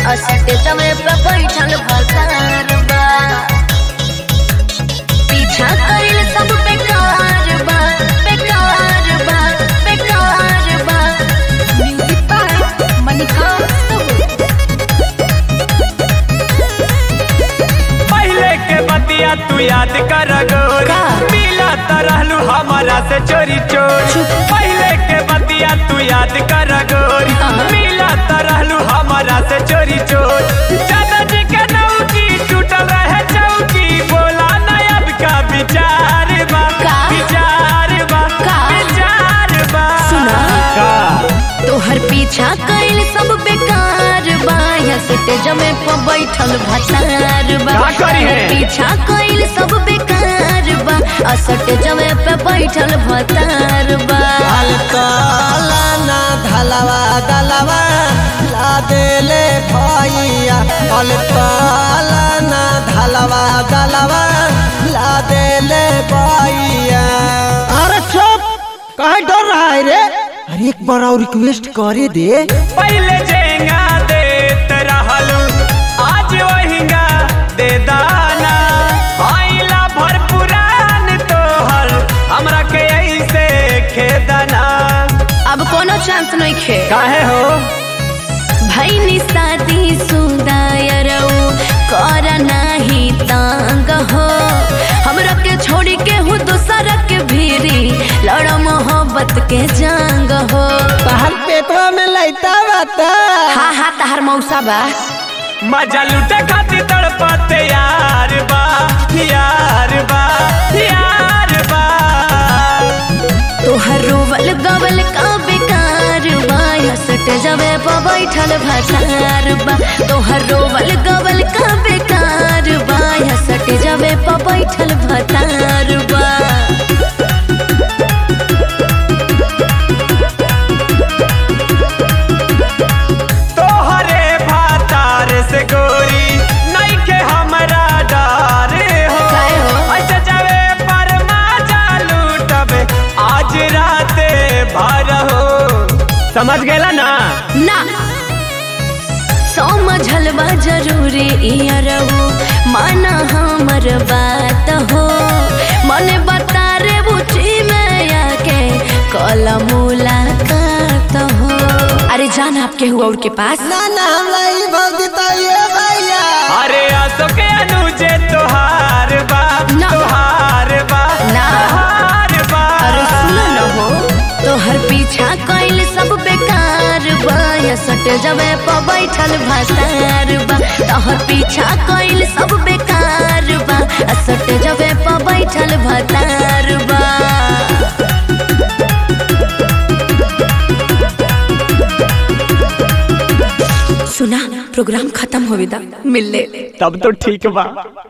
असटे समय पे बैठल भसार बा पीछा कइल सब बेकार बा बेकार बा बेकार बा म्यूजिक बाय मणिकांत पहले के बतिया तू याद कर गोरी का? मिला रहलू हमारा से चोरी चोरी पहले के बतिया तू याद कर गोरी हाँ। मिला रहलू हमारा से चोरी चोरी चाचा जी के नौकी टूटल रहे चौकी बोला ना अब का विचार बा का? विचार बा का? विचार बा सुना। का तोहर पीछा कइल सब बेकार बा या सटे जमे पे बैठल भसार बा का करी है? तोहर पीछा कइल सब बेकार बा असटे जमे पे बैठल भसार बा अलकाला ना धलवा गलवा ला देले भैया अलकाला ना धलवा गलवा ला देले भैया अरे चुप कहाँ डर रहा है रे अरे एक बार और रिक्वेस्ट करे दे पहले जेंगा देत रहलू आज वहींगा दे दाना आइला भर पुरान तोहर हमरा के ऐसे खेदना अब कोनो चांस नहीं खे काहे हो भैनी शादी सुदायरऊ कर नाही तांग हो हमरा के छोड़ी के हूँ दूसरा के भीरी लड़ मोहब्बत के जंग हो तहर पेटवा में लैता बता हा हा तहर मौसा बा मजा लूटे खातिर तड़पते यार बा यार बा यार बा तोहर रोवल गवल का बेकार बा या सट जबे प बैठल भसार बा तोहर रोवल गवल का बेकार बा या सट जबे प बैठल भसार बा तोहरे भातार से गोरी नहीं के हमरा डर हो काहे हो? ऐसे जावे पर मजा लूटबे आज राते भर हो समझ गेला ना ना समझल बा जरूरी इयरऊ माना हमर बात हो मने बता रे बुची में आके कल मुलाकात हो अरे जान आपके हुआ और के पास ना ना हमरा ई भग देताइए भैया अरे आसो के अनुजे तोहार बा ना। तोहार बा ना। तोहार बा अरे सुनो न हो तोहर पीछा कइल सब बेकार बा या सट जबे प बैठल भसार बा तोहर पीछा कइल सब बेकार बा आ सट जबे प बैठल भसार बा सुना प्रोग्राम खत्म होवे दा मिल ले तब तो ठीक बा